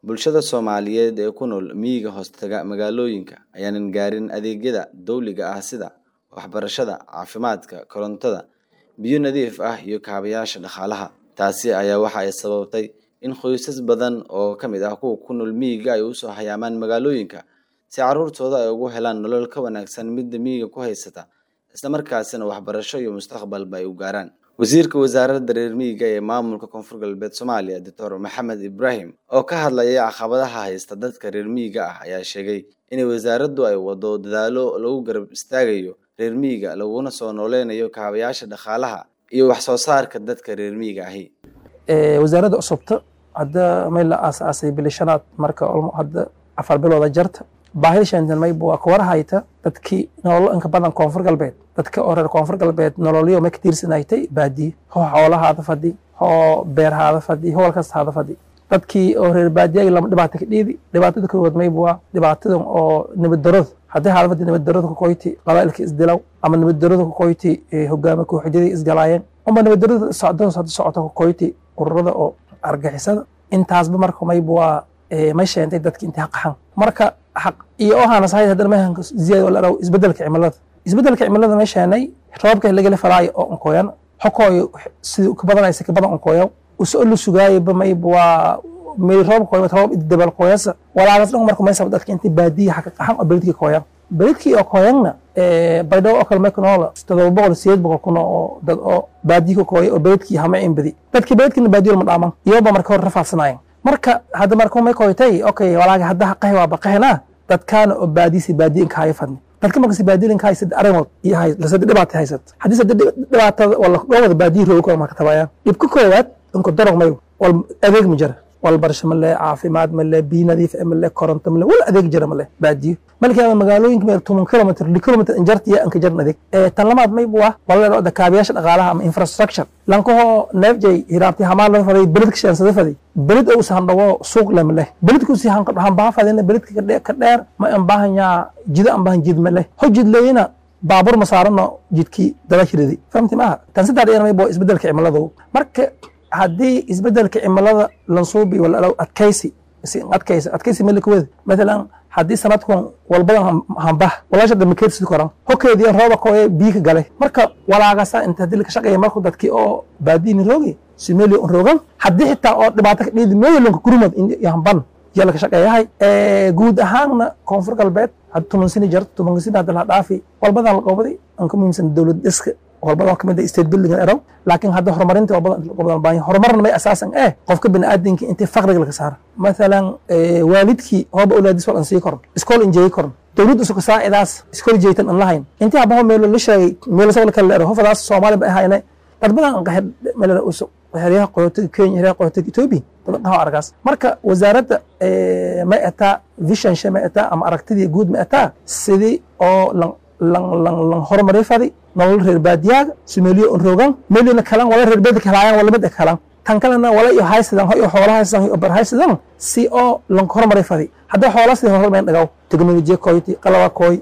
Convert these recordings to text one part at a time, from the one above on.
bulshada soomaaliyeed ee ku nool miyiga hoostaga magaalooyinka ayaanan gaarin adeegyada dowliga ah sida waxbarashada caafimaadka korontada biyo nadiif ah iyo kaabayaasha dhaqaalaha taasi ayaa waxa ay sababtay in qoysas badan oo ka mid ah kuwa ku nool miyiga ay usoo hayaamaan magaalooyinka si caruurtooda ay ugu helaan nolol ka wanaagsan midda miyiga ku haysata islamarkaasina waxbarasho iyo mustaqbalba ay u gaaraan wasiirka wasaaradda reer miyiga ee maamulka koonfur galbeed soomaaliya doctor maxamed ibraahim oo ka hadlayay caqabadaha haysta dadka reer miyiga ah ayaa sheegay inay wasaaraddu ay wado dadaalo lagu garab istaagayo reer miyiga laguna soo nooleynayo kaabayaasha dhaqaalaha iyo wax soo saarka dadka reer miyiga ahi wasaaradda cusubta hadda may la aasaasay bilishanaad marka hadda afar bilooda jarta baahida shantan mayba waa kawar hayta dadkii nololo inka badan koonfur galbeed dadka oo reer koonfur galbeed nololyo may ka tiirsanaytay baadiye hoo xoolahaada fadhi hoo beerhaada fadhi hool kastaada fadhi dadkii oo reer baadiyaga lama dhibaata ka dhiidi dhibaatada koowaad mayba waa dhibaatadan oo nabaddarada haddii haada fadhi nabaddarada ku koyti qabaa'ilka isdilaw ama nabaddarada ku koyti hogaama kooxyadii isgalaayeen ama nabaddarada socdo hadda socota ku koyti ururada oo argixisada intaasba marka mayba waa may sheentay dadki intii qaxan marka xaq iyo oo haana sahayd haddana mahanka ziyaad wala dhaw isbedelka cimilada isbedelka cimilada may sheenay roobka lagala falaayo oo onkooyan xokooyo sidii ka badanaysa ka badan onkooyaw usoo la sugaayaba mayba waa meel roob kooya roob idabal kooyasa walaagas dhan marka may sabab dadka intii baadiya xaqa qaxan oo beledkii kooyan beledkii oo kooyanna baydhabo oo kale may kunoola todoba boqol sideed boqol kun oo dad oo baadiyi ka kooya oo beledkii hama in badi dadkii beledkiina baadiyo lama dhaaman iyoba marka hore rafaadsanaayen marka hadda marka may koytay okay walaaga hadda qahi waa baqahena dadkaana oo baadisi baadiyin ka haya fadni dadka marka si baadiyin ka haysa arrimood iyo hay lasada dhibaata haysat haddii sada dhibaatada wala dhowada baadiyi roogo kale marka tabayaan dhibka koowaad inka dorog may wal adeeg ma jira wal barasho ma leh caafimaad ma leh biyo nadiif ma leh koronto ma leh wal adeeg jira ma leh baadiyo malkaa magaalooyinka meel toban kilomitr li kilomitr injartiya anka jaran adeeg tan lamaad may bu ah wala dhada kaabiyaasha dhaqaalaha ama infrastructure lankahoo neefjay hiraabtay hamaan laga faday beledka sheensada faday beled ou sahan dhawo suuq leh ma leh beledku si han baha fadina beledka ka dheer ma an baahanyaa jida an baahan jid ma leh ho jid leeyina baabur ma saarano jidkii dabashiradi fahamti maaha tan saddex dheer may bu isbedelka cimiladu marka haddii isbedelka cimilada lansuubi wala adkaysi adkaysi adkaysi melikuweda matalan haddii sanadkan walbadan hambah walaasha dambe keedsid koran hokeediya rooba kooye biika gale marka walaagasa inta hadii laka shaqeeya marku dadkii oo baadiini roogi simeli on roogan haddii xitaa oo dhibaato ka dhiidi meelonka gurmad hamban yaa laka shaqeeyahay guud ahaanna koonfur galbeed hadda toban sini jarto toban sini hadda la dhaafi walbadan la qoobadi aan ka muhiimsan dowlad dhiska walbadan kamid ah state building eraw laakiin hadda horumarinta walbadan baahan horumarna may asaasan eh qofka bini'aadinka intii faqriga laga saara mathalan waalidkii hooba awlaadis wal an sii koran iskool injeeyi koran dowladda isu kasaacidaas iskool jeeytan an lahayn intii habaho meelo la sheegay meelo sabal kale leero hofadaas soomaali ba ahayna dad badan an qaxir meelo usu xeryaha qoyotiga kenya xeryaha qoyotiga etoobiya dad qaho argaas marka wasaaradda may ataa visionsha may ataa ama aragtidii guud may ataa sidii oo lan lan horumari fadi nolol reer baadiyaaga sumeeliyo on roogan meelina kalan wala reer baadika helaayaan wala mid kalan tan kalena wala iyo haysadan ho iyo xoola haysadan iyo bar haysadan si oo lan horumari fadi hadda xoola sidii horumar meen dhagaw teknolojiya koyti qalaba koy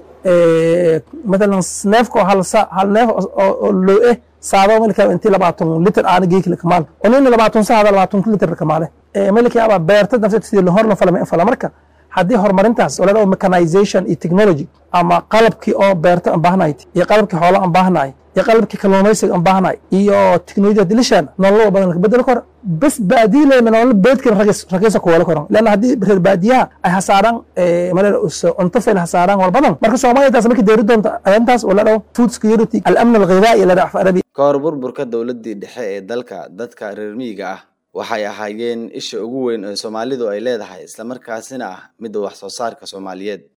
matalan neefka hal sa hal neef oo loo eh saado melka intii labaatan litir aana geekila kamaal onina labaatan saada labaatan litir kamaale melka aba beerta nafsad sidii la horna falama fala marka haddii horumarintaas oo ladhaho mechanization iyo technology ama qalabkii oo beerta aan baahnayd iyo qalabkii xoola aan baahnaay iyo qalabkii kalluumaysiga aan baahnaay iyo teknolojiyada dilishaan nolol badan laga bedeli karo bes baadiileyma nolol beedkina ragiisa kuwala koran leanna haddii reer baadiyaha ay hasaaraan maleel cunto fail hasaaraan wal badan marka soomaaliya taas markii deeri doonta arintaas oo ladhaho food security alamn alghidaa'i ladhaho af arabi ka hor burburka dowladdii dhexe ee dalka dadka reer miyiga ah waxay ahaayeen isha ugu weyn ee soomaalidu ay leedahay islamarkaasina ah midda wax soo saarka soomaaliyeed